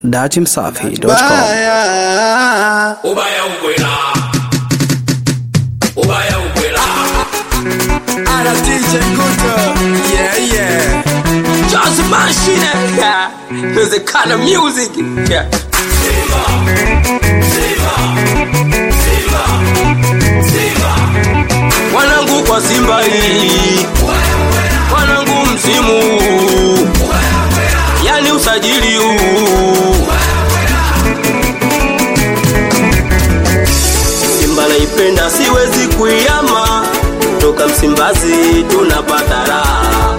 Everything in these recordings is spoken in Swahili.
datimsafi.com Baya. ubaya ukwela ubaya ukwela Ana DJ Guto. Yeah, yeah. Just machine, yeah. There's the kind of music, yeah. Wanangu kwa Simba hii, wanangu msimu, yani usajili huu. Simba naipenda, siwezi kuiama, toka Msimbazi tunapata raha.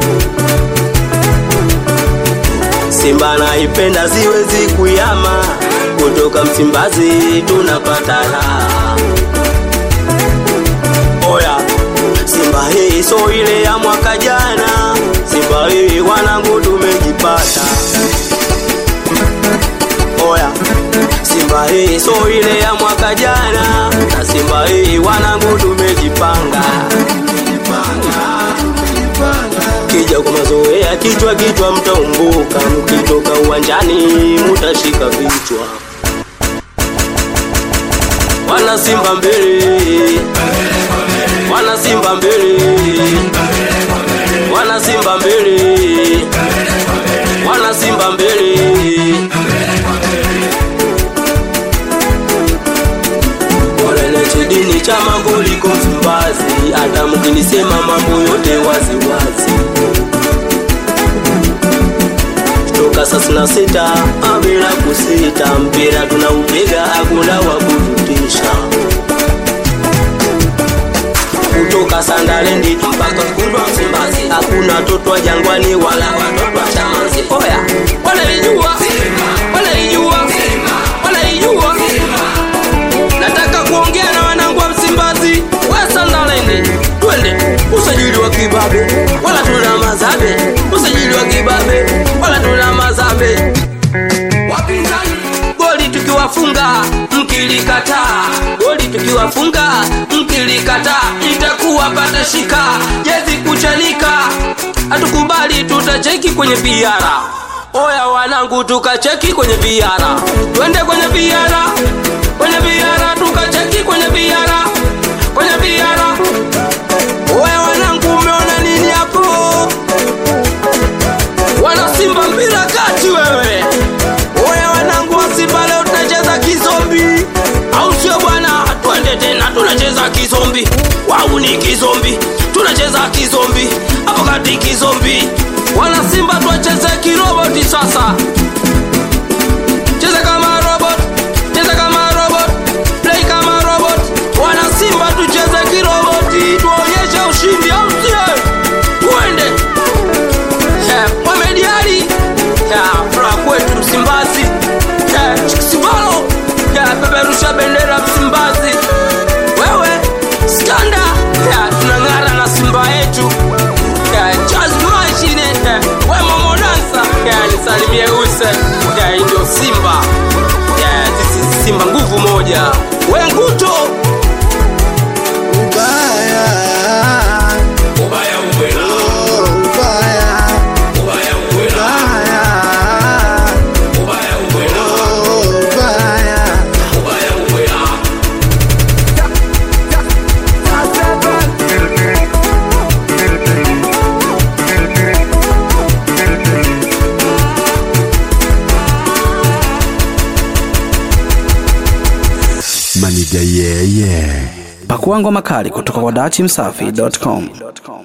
Simba naipenda siwezi kuyama, kutoka Msimbazi tunapata raha. Oya, Simba hii so ile ya mwaka jana, Simba hii wanangu tumejipata. Oya, Simba hii so ile ya mwaka jana, na Simba hii wanangu tumejipanga. Kija kwa mazoea kichwa kichwa mtaumbuka, mkitoka uwanjani mutashika vichwa. Wana Simba mbele, wana Simba mbele, wana Simba mbele, wana Simba mbele. Wanalete dini cha mambo liko Msimbazi, hata mkinisema mambo yote wazi wazi. Toka saa sina sita bila kusita, mpira tunaupiga, hakuna wa kututisha. Kutoka Sandalendi mpaka Kundwa Msimbazi, hakuna toto wa Jangwani wala watoto wa Chamazi. Oya, wanaijua, wanaijua, wanaijua nataka kuongea na wanangu wa Msimbazi wa Sandalendi, twende usajili wa kibabe, wala tuna mazabe, usajili wa kibabe, wala tuna mazabe. Wapinzani goli tukiwafunga, mkilikataa goli tukiwafunga, mkilikataa itakuwa pata shika, jezi kuchanika, hatukubali, tutacheki kwenye biara. Oya wanangu, tukacheki kwenye biara, twende kwenye biara, kwenye biara, tukacheki kwenye biara, kwenye biara. Oya wanangu, umeona nini hapo? Wana Simba mpira kati wewe. Oya wanangu wa Simba leo tunacheza kizombi. Au sio bwana? Twende tena tunacheza kizombi. Wau ni kizombi. Tunacheza kizombi. Hapo kati kizombi. Wana Simba tuwacheze kiroboti sasa. Cheza kama robot. Cheza kama robot. Play kama robot. Wana Simba tucheze kiroboti. Tuonyeshe ushindi au sio? Twende. Eh, Mohamed Ali Eh, furaha kwetu Msimbazi Eh, Chikisibalo Eh, peperusha bendera Msimbazi wewe skanda Eh, tunang'ara na Simba yetu Eh, Charles Mashine Eh, we Momo Dansa Eh, nisalimie use Eh, hii ndio Simba Eh, sisi Simba nguvu moja we Nguto Ubaya. ubaya ukwela Oh, ubaya. ubaya ukwela Ubaya. ubaya ukwela Oh, ubaya. ubaya ukwela pakua ngoma kali kutoka kwa datimsafi.com